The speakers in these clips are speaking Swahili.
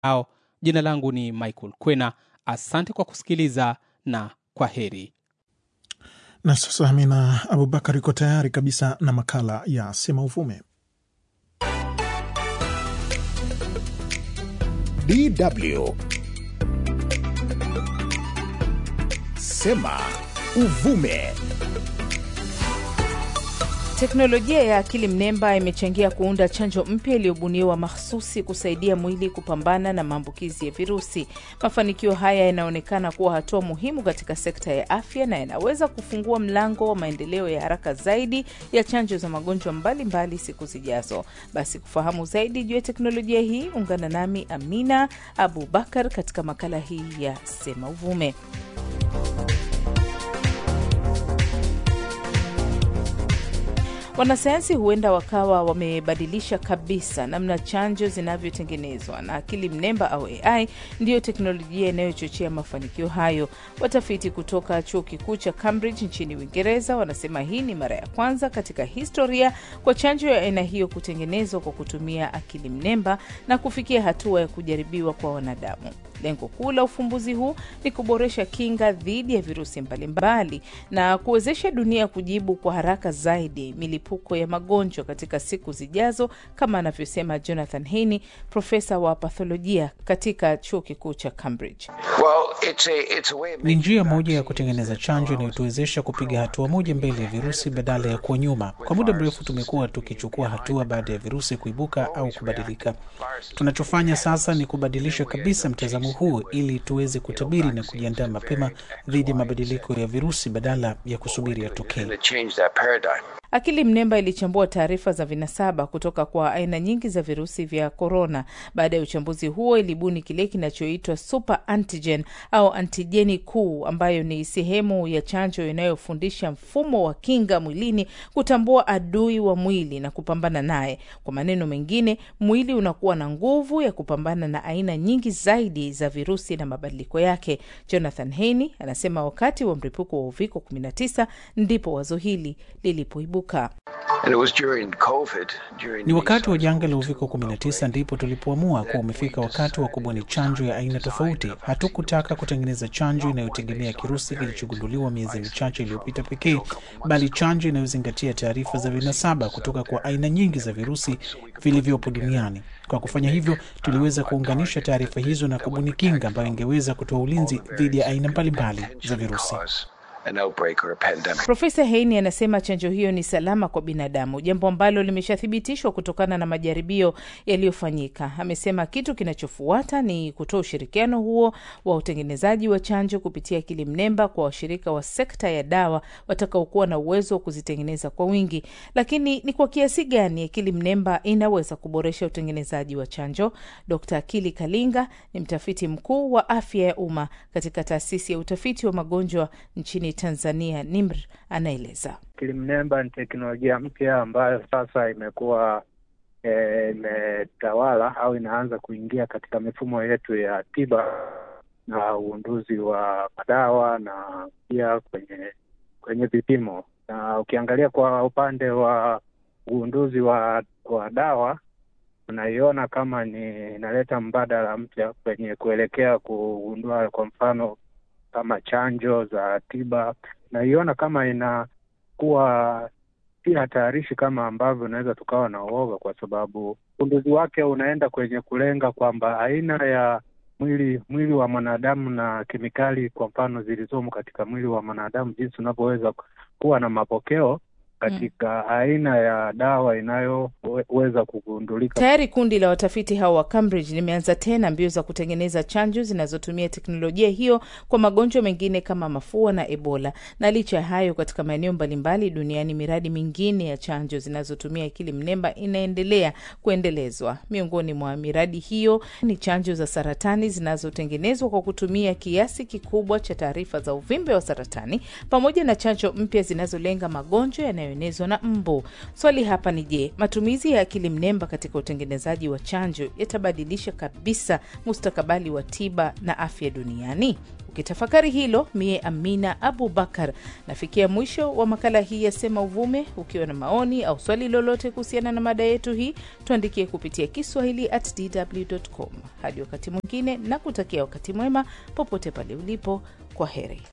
ao. Jina langu ni Michael Kwena, asante kwa kusikiliza na kwa heri. Na sasa Amina Abubakar iko tayari kabisa na makala ya Sema Uvume. DW Sema Uvume. Teknolojia ya akili mnemba imechangia kuunda chanjo mpya iliyobuniwa mahsusi kusaidia mwili kupambana na maambukizi ya virusi. Mafanikio haya yanaonekana kuwa hatua muhimu katika sekta ya afya na yanaweza kufungua mlango wa maendeleo ya haraka zaidi ya chanjo za magonjwa mbalimbali siku zijazo. Basi kufahamu zaidi juu ya teknolojia hii, ungana nami Amina Abu Bakar katika makala hii ya Sema Uvume. Wanasayansi huenda wakawa wamebadilisha kabisa namna chanjo zinavyotengenezwa, na akili mnemba au AI ndiyo teknolojia inayochochea mafanikio hayo. Watafiti kutoka chuo kikuu cha Cambridge nchini Uingereza wanasema hii ni mara ya kwanza katika historia kwa chanjo ya aina hiyo kutengenezwa kwa kutumia akili mnemba na kufikia hatua ya kujaribiwa kwa wanadamu. Lengo kuu la ufumbuzi huu ni kuboresha kinga dhidi ya virusi mbalimbali na kuwezesha dunia kujibu kwa haraka zaidi milipuko ya magonjwa katika siku zijazo, kama anavyosema Jonathan Haney, profesa wa patholojia katika chuo kikuu cha Cambridge. Well, it's a, it's a way of Ni njia moja ya kutengeneza chanjo inayotuwezesha kupiga hatua moja mbele ya virusi badala ya kuwa nyuma. Kwa muda mrefu tumekuwa tukichukua hatua baada ya virusi kuibuka au kubadilika. Tunachofanya sasa ni kubadilisha kabisa mtazamo huu ili tuweze kutabiri na kujiandaa mapema dhidi ya mabadiliko ya virusi badala ya kusubiri yatokee. to change that paradigm. Akili mnemba ilichambua taarifa za vinasaba kutoka kwa aina nyingi za virusi vya korona. Baada ya uchambuzi huo, ilibuni kile kinachoitwa super antigen au antijeni kuu, ambayo ni sehemu ya chanjo inayofundisha mfumo wa kinga mwilini kutambua adui wa mwili na kupambana naye. Kwa maneno mengine, mwili unakuwa na nguvu ya kupambana na aina nyingi zaidi za virusi na mabadiliko yake. Jonathan Haney anasema wakati wa mlipuko wa uviko 19 ndipo wazo hili lilipoibuka. And it was during COVID, during Ni wakati wa the janga la uviko 19 ndipo tulipoamua kuwa umefika wakati wa kubuni chanjo ya aina tofauti. Hatukutaka kutengeneza chanjo inayotegemea kirusi kilichogunduliwa miezi michache iliyopita pekee, bali chanjo inayozingatia taarifa za vinasaba kutoka kwa aina nyingi za virusi vilivyopo duniani. Kwa kufanya hivyo, tuliweza kuunganisha taarifa hizo na kubuni kinga ambayo ingeweza kutoa ulinzi dhidi ya aina mbalimbali za virusi. cause an outbreak or a pandemic. Profesa Heini anasema chanjo hiyo ni salama kwa binadamu, jambo ambalo limeshathibitishwa kutokana na majaribio yaliyofanyika. Amesema kitu kinachofuata ni kutoa ushirikiano huo wa utengenezaji wa chanjo kupitia akili mnemba kwa washirika wa sekta ya dawa watakaokuwa na uwezo wa kuzitengeneza kwa wingi. Lakini ni kwa kiasi gani akili mnemba inaweza kuboresha utengenezaji wa chanjo? Dkt. Akili Kalinga ni mtafiti mkuu wa afya ya umma katika taasisi ya utafiti wa magonjwa nchini Tanzania, NIMR, anaeleza. Akili mnemba ni teknolojia mpya ambayo sasa imekuwa eh, imetawala au inaanza kuingia katika mifumo yetu ya tiba na uunduzi wa madawa na pia kwenye kwenye vipimo. Na ukiangalia kwa upande wa uunduzi wa wa dawa unaiona kama ni inaleta mbadala mpya kwenye kuelekea kugundua kwa mfano kama chanjo za tiba, naiona kama inakuwa si hatarishi kama ambavyo unaweza tukawa na uoga, kwa sababu ugunduzi wake unaenda kwenye kulenga kwamba aina ya mwili mwili wa mwanadamu na kemikali kwa mfano zilizomo katika mwili wa mwanadamu, jinsi unavyoweza kuwa na mapokeo katika aina ya dawa inayoweza kugundulika. Tayari kundi la watafiti hao wa Cambridge limeanza tena mbio za kutengeneza chanjo zinazotumia teknolojia hiyo kwa magonjwa mengine kama mafua na Ebola. Na licha ya hayo, katika maeneo mbalimbali duniani miradi mingine ya chanjo zinazotumia akili mnemba inaendelea kuendelezwa. Miongoni mwa miradi hiyo ni chanjo za saratani zinazotengenezwa kwa kutumia kiasi kikubwa cha taarifa za uvimbe wa saratani pamoja na chanjo mpya zinazolenga magonjwa yanayo inayoenezwa na mbu. Swali hapa ni je, matumizi ya akili mnemba katika utengenezaji wa chanjo yatabadilisha kabisa mustakabali wa tiba na afya duniani? Ukitafakari hilo, mie Amina Abubakar nafikia mwisho wa makala hii ya Sema Uvume. Ukiwa na maoni au swali lolote kuhusiana na mada yetu hii, tuandikie kupitia Kiswahili at dw.com. Hadi wakati mwingine, na kutakia wakati mwema popote pale ulipo. Kwa heri.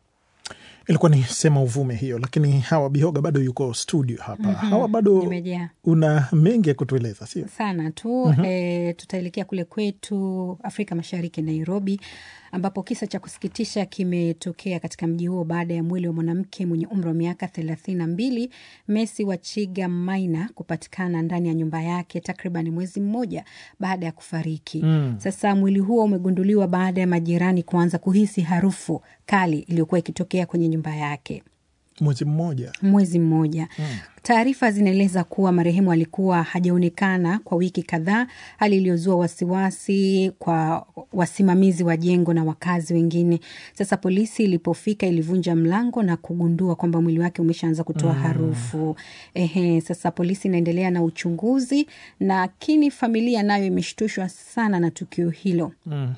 Ilikuwa ni sema uvume hiyo, lakini Hawa Bihoga bado yuko studio hapa. Hawa bado Nimejaa una mengi ya kutueleza, sio? sana tu e, tutaelekea kule kwetu Afrika Mashariki, Nairobi, ambapo kisa cha kusikitisha kimetokea katika mji huo baada ya mwili wa mwanamke mwenye umri wa miaka thelathini na mbili Messi Wachiga Maina kupatikana ndani ya nyumba yake takriban mwezi mmoja baada ya kufariki. Sasa mwili huo umegunduliwa baada ya majirani kuanza kuhisi harufu kali iliyokuwa ikitokea kwenye nyumba yake Mwezi mmoja mwezi mmoja. Taarifa zinaeleza kuwa marehemu alikuwa hajaonekana kwa wiki kadhaa, hali iliyozua wasiwasi kwa wasimamizi wa jengo na wakazi wengine. Sasa polisi ilipofika ilivunja mlango na kugundua kwamba mwili wake umeshaanza kutoa harufu. Ehe, sasa polisi inaendelea na uchunguzi, lakini familia nayo imeshtushwa sana na tukio hilo.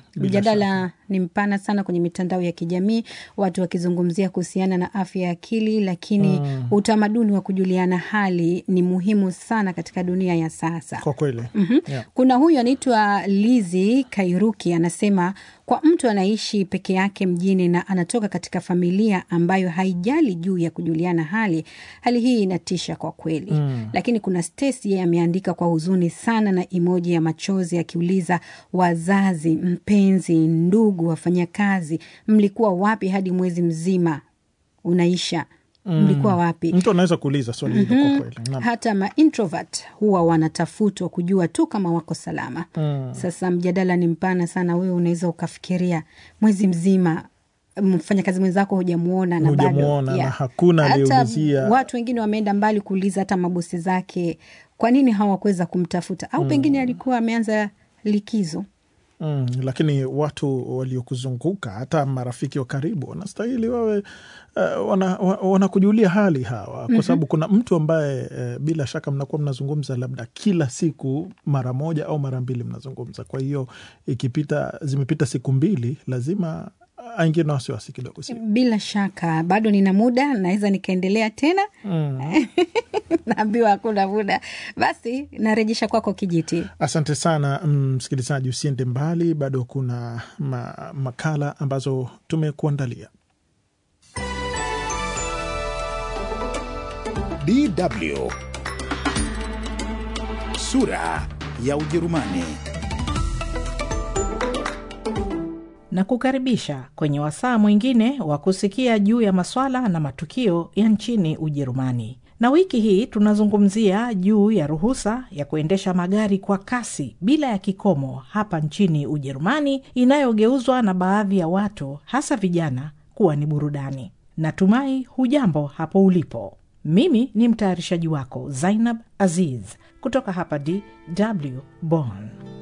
Mjadala ni mpana sana kwenye mitandao ya kijamii, watu wakizungumzia kuhusiana na afya ya akili, lakini utamaduni wa kujuliana hali ni muhimu sana katika dunia ya sasa. kwa kweli. Yeah. Kuna huyu anaitwa Lizi Kairuki anasema, kwa mtu anaishi peke yake mjini na anatoka katika familia ambayo haijali juu ya kujuliana hali, hali hii inatisha kwa kweli. Lakini kuna Stacy, yeye ameandika kwa huzuni sana na emoji ya machozi akiuliza, wazazi, mpenzi, ndugu, wafanyakazi, mlikuwa wapi hadi mwezi mzima unaisha? Mlikuwa wapi? Mtu anaweza kuuliza swali hilo kwa kweli. Naam. hata ma introvert huwa wanatafutwa kujua tu kama wako salama. Sasa mjadala ni mpana sana. Wewe unaweza ukafikiria mwezi mzima mfanyakazi mwenzako hujamuona na bado Hujamuona na yeah. hakuna Hata aliyeulizia. Watu wengine wameenda mbali kuuliza hata mabosi zake, kwa nini hawakuweza kumtafuta, au pengine alikuwa ameanza likizo. Mm, lakini watu waliokuzunguka hata marafiki wa karibu wanastahili wawe uh, wana, wa- wanakujulia hali hawa, kwa sababu kuna mtu ambaye uh, bila shaka mnakuwa mnazungumza labda kila siku mara moja au mara mbili mnazungumza. Kwa hiyo ikipita zimepita siku mbili, lazima aingie na wasiwasi kidogo, sio? Bila shaka bado nina muda, naweza nikaendelea tena. Naambiwa hakuna muda, basi narejesha kwako kijiti. Asante sana msikilizaji, usiende mbali, bado kuna ma, makala ambazo tumekuandalia. DW sura ya Ujerumani. na kukaribisha kwenye wasaa mwingine wa kusikia juu ya maswala na matukio ya nchini Ujerumani. Na wiki hii tunazungumzia juu ya ruhusa ya kuendesha magari kwa kasi bila ya kikomo hapa nchini Ujerumani, inayogeuzwa na baadhi ya watu, hasa vijana, kuwa ni burudani. Natumai hujambo hapo ulipo. Mimi ni mtayarishaji wako Zainab Aziz kutoka hapa DW Bonn.